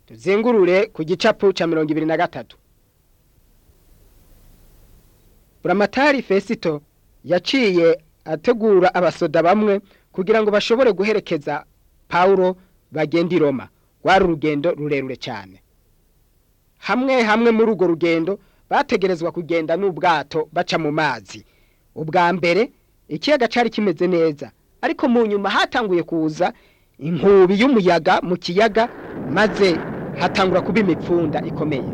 tuzingurure ku gicapu ca mirongo ibiri na gatatu buramatari fesito yaciye ategura abasoda bamwe kugira ngo bashobore guherekeza pawulo bagenda i roma rwari urugendo rurerure cyane hamwe hamwe muri urwo rugendo bategerezwa kugenda n'ubwato baca mu mazi ubwa mbere ikiyaga cyari kimeze neza ariko mu nyuma hatanguye kuza inkubi y'umuyaga mu kiyaga maze hatangura kuba imipfunda ikomeye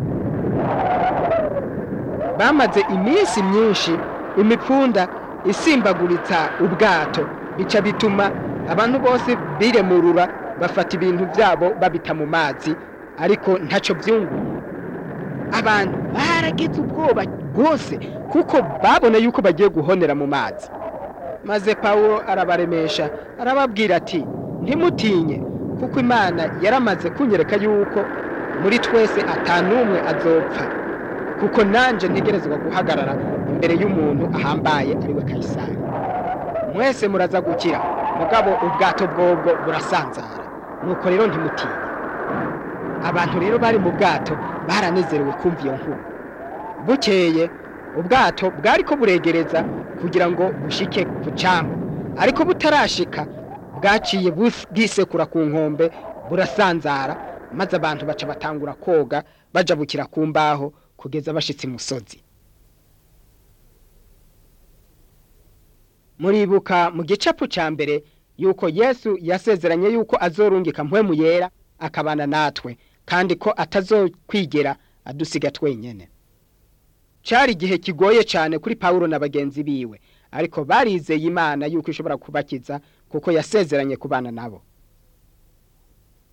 bamaze iminsi myinshi imipfunda isimbaguritsa ubwato bica bituma abantu bose biremurura bafata ibintu byabo babita mu mazi ariko ntacyo byunguye abantu baragize ubwoba rwose kuko babona yuko bagiye guhonera mu mazi maze pawulo arabaremesha arababwira ati ntimutinye kuko imana yaramaze kunyereka yuko muri twese atanumwe azopfa kuko nanjye ntegerezwa guhagarara imbere y'umuntu ahambaye ariwe kayisari mwese muraza gukira mugabo ubwato bwobwo burasanzara nuko rero ntimutinye abantu rero bari mu bwato baranezerewe kumva iyo nkuru bukeye ubwato bwari ko buregereza kugira ngo bushike ku cyambu ariko butarashika bwaciye bwisekura ku nkombe burasanzara maze abantu baca batangura koga bajabukira ku mbaho kugeza bashitse imusozi muribuka mu gicapu cya mbere yuko yesu yasezeranye yuko azorungika mpwemu yera akabana natwe kandi ko atazokwigera adusiga twenyine cyari igihe kigoye cyane kuri pawulo na bagenzi biwe ariko barizeye imana yuko ishobora kubakiza kuko yasezeranye kubana nabo